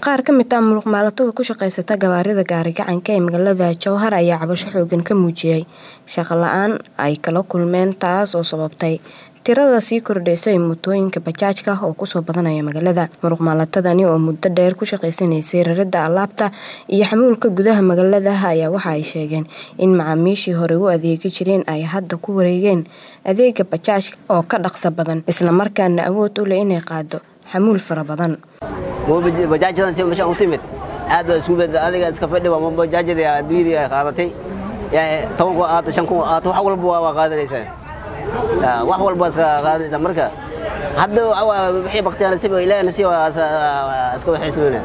Qaar ka mid ah muruqmaalatada ku shaqaysata gawaarida gaari-gacanka ee magaalada Jowhar ayaa cabasho xooggan ka muujiyay shaqo la'aan ay kala kulmeen taas oo sababtay tirada sii kordhaysa ee mootooyinka bajaajka oo kusoo badanaya magaalada. Muruqmaalatadani oo muddo dheer ku shaqaysanaysay raridda alaabta iyo xamuulka gudaha magaalada ayaa waxa ay sheegeen in macaamiishii hore u adeegi jireen ay hadda ku wareegeen adeegga bajaajka oo ka dhaqso badan isla markaana awood u leh inay qaado xamuul fara badan. bajaajadan si meeshaan u timid aad baa isku bedel adiga iska fadhi waa bajaajadii adduunyadii ay qaadatay toban kun aato shan kun aato wax walba waa qaadanaysaa wax walba iska qaadanaysaa marka hadda wixii baktiyaa nasiib ilaahay nasiib iska waxaysameyna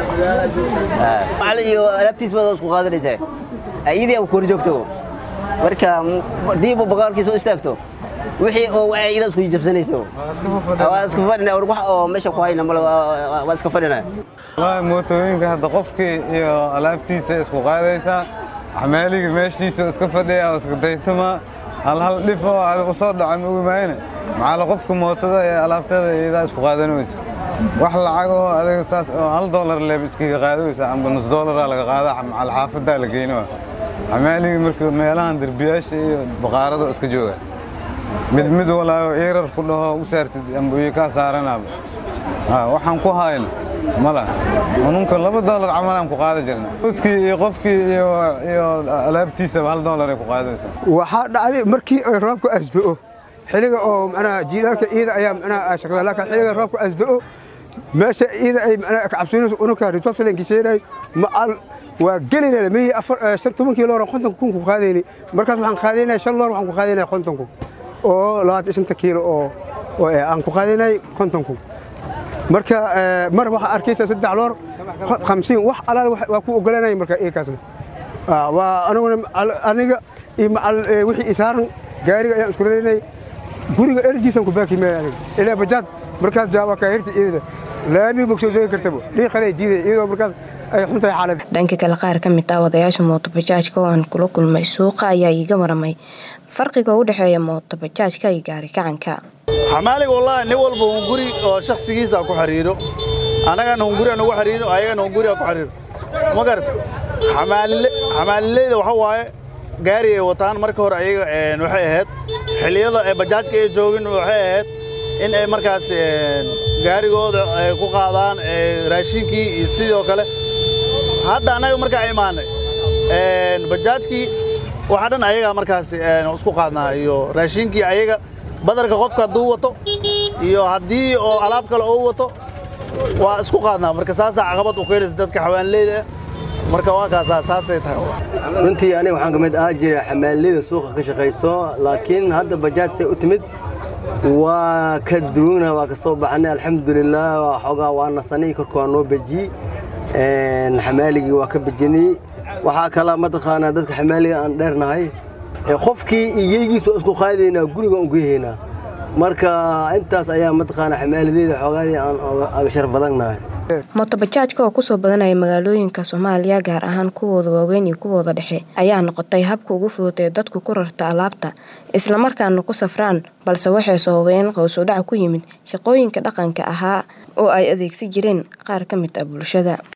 macalin iyo alaabtiis baad isku qaadanaysaa iyadii aan ku hor joogto marka diiba baqaarkiisa u istaagto wixii oo waxay iyada isku jabsanayso waa iska fadhina wax oo meesha ku hayna male waa iska fadhina wallaahi mootooyinka hadda qofkii iyo alaabtiisa isku qaadaysaa xamaaliga meeshiisa iska fadhiya oo iska daytama hal hal dhif oo aad u soo dhaca ma ogimaayne maxaala qofka mootada ee alaabteeda iyadaa isku qaadanaysa wax lacag oo adiga saas oo hal doolar leeb iskaga qaadaysa amba nus doolaraa laga qaada macal xaafadaa la geyno xamaaliga marka meelahan derbiyaasha iyo baqaarada iska jooga mid mid walaayo iirar ku dhaho u saartid amba iyo kaa saaranaaba waxaan ku hayno mala ununka laba doolar camalaan ku qaada jirna qoskii iyo qofkii iyo alaabtiisaba hal doolar ay ku qaadaysaa waxaa dhacday markii ay roobku asdo'o xilliga oo macnaha jiilaalka iida ayaa macnaha shaqada laakiin xilliga roobku asdo'o meesha iida ay macnaha kacabsiinayso ununka resourcelinki sheegay macal waa gelinayna mihii afar shan tobankii loor kontonka kun ku qaadayni markaas waxaan qaadaynaya shan loor waxaan ku qaadaynaya konton kun oo labaatan shanta kiilo oo aan ku qaadaynay konton kun marka mar waxaa arkaysa saddex loor hamsiin wax alaal waa ku ogolanaya marka iyakaasna waa aniguna aniga iyo macal wixii isaaran gaariga ayaan isku radaynay guriga erjiisan ku baaki maya aniga ilaa bajaad markaas jaawaa kaahirta iyada laami bogsoo joogi kartaba dhiiqaday diiday iyadoo markaas ay xuntahay xaaladda dhanka kale qaar ka mid ah wadayaasha mooto bajaajka oo aan kula kulmay suuqa ayaa iiga waramay farqiga u dhexeeya mooto bajaajka iyo gaari gacanka xamaaliga wallaahi nin walba un guri oo shakhsigiisa ku xiriiro annagana un guri anugu xiriiro ayagana un guri ku xiriiro ma garata xamaalileyda waxa waaye gaari ay wataan marka hore ayaga waxay ahayd xilliyada ee bajaajka ay joogin waxay ahayd in ay markaas gaarigooda ay ku qaadaan raashinkii iyo sidoo kale hadda annaga markaa imaanay bajaajkii waxa dhan ayagaa markaas isku qaadnaa iyo raashinkii ayaga badarka qofka hadduu wato iyo haddii oo alaab kale oo wato waa isku qaadnaa marka saasaa caqabad u keenaysa dadka xawaanleyda ah marka waa kaasaa saasay tahay runtii aniga waxaan ka mid ahaa jira xamaaleyda suuqa ka shaqayso laakiin hadda bajaaj say u timid waa ka duwana waa ka soo baxanay alxamdulilah xoogaa waa nasanay korka waa noo bejiyey xamaaligii waa ka bejinay waxaa kalaa mataqaanaa dadka xamaaliga aan dheernahay qofkii iyeygiisu isku qaadaynaa guriga aan geehaynaa marka intaas ayaa mataqaanaa xamaalideeda xoogaadii aan aga shar badannahay mooto bajaajka oo kusoo badanaya magaalooyinka soomaaliya gaar ahaan kuwooda waaweyn iyo kuwooda dhexe ayaa noqotay habka ugu fudud ee dadku ku rarta alaabta islamarkaana ku safraan balse waxay sababeen qowsudhac ku yimid shaqooyinka dhaqanka ahaa oo ay adeegsi jireen qaar ka mid ah bulshada